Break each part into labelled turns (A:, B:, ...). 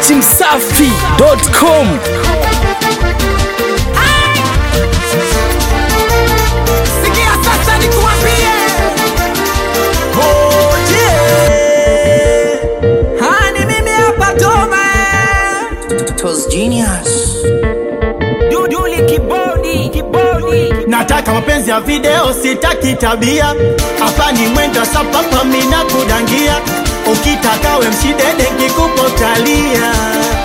A: datimsafi.com
B: Sikia sasa nikuambie. Hani mimi hapa Toma. Duduli kibodi, kibodi.
C: nataka mapenzi ya video sitaki tabia hapa ni mwendo sapapa mina kudangia ukitaka we mshidede kikupotalia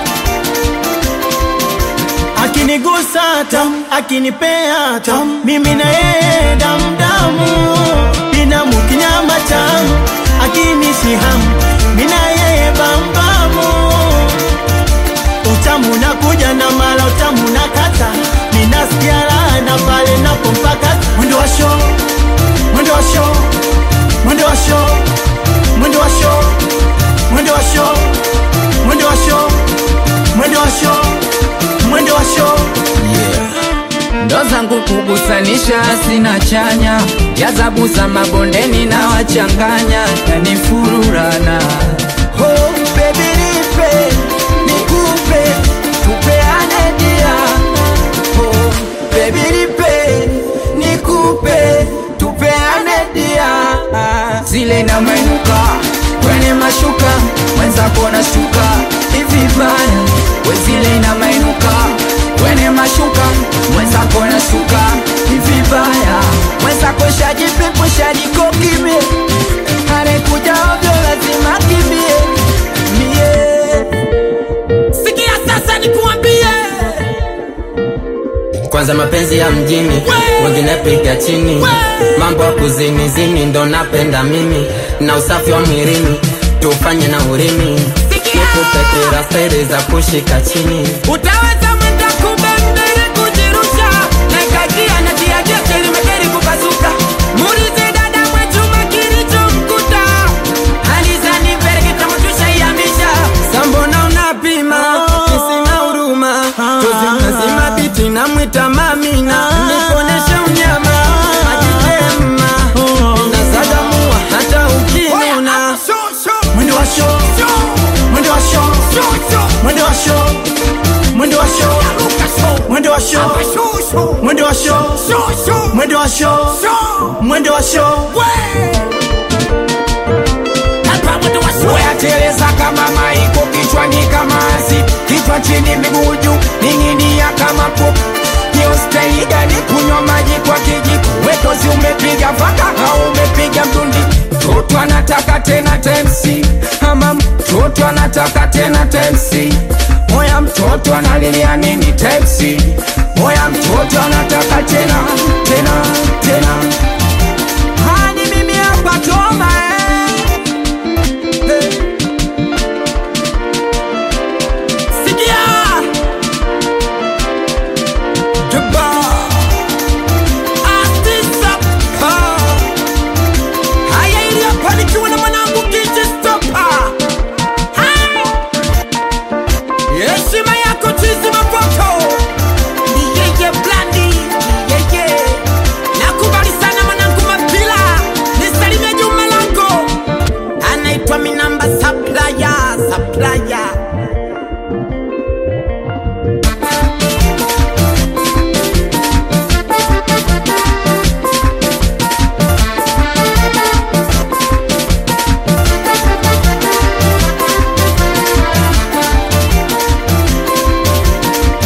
C: akinigusa tam akinipea tam mimi na yeye damdamu binamu kinyama tamu akinishihamu mina yeye bambamu utamu nakuja na mala utamu na kata ninasikia raha na pale napompaka mwendo wa show mwendo wa show mwendo wa show mwendo wa show mwendo wa show mwendo wa show mwendo wa show mwendo wa show
D: ndo zangu kugusanisha sina chanya jazabuza mabondeni na wachanganya yanifururana oh, baby nipe nikupe tupeane dia oh, baby nipe nikupe tupeane dia zile na mainuka kwenye mashuka mwenzako na shuka hivi baya wezile na mainuka kwenye mashuka mwenzako na shuka hivi baya mwenzako shajipipu shajikokimie anekuja ovyo lazima kimbie mie
B: Sikia sasa nikuambie.
D: kwanza mapenzi ya mjini wengine piga chini mambo ya kuzinizini ndo napenda mimi na usafi wa mwilini tufanye na urimi
B: Sikia.
D: nikupetera steri za kushika chini
B: Utaweza mwenda kubembele kujirusha na ikakia na tiagia kelimekeri kupasuka muulize dada mwechuma kilichomkuta alizani mbele kitamutusha iamisha
D: sambona unapima isina huruma tuzimazima biti namwita mamina nikoneshe unyama ajitema nasagamua hata ukinuna
C: mwendo wa show mwendo wa show mwendo wa show mwendo wa show mwendo wa show mwendo wa show mwendo wa show mwendo wa show
B: Wayateleza kama maiko kichwani kama asi kichwa chini miguu juu ning'inia kama popo hiyo staili gani kunywa maji kwa kijiko wetozi umepiga faka au umepiga mdundi mtoto anataka tena tensi ama mtoto anataka tena tensi moya mtoto analilia nini tensi moya mtoto anataka tena tena tena hani mimi hapa toma eh. Sikia Jabba Artista Pa Haya ili hapa nikiwa na mwanangu DJ Stopa Heshima yako chizi mapoto Ni yeye blandi Ni yeye Nakubali sana mwanangu mapila Nisalimia juma lango Anaitwa minamba supplier Supplier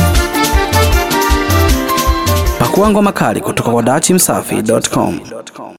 A: Pakua ngoma kali kutoka kwa datimsafi.com.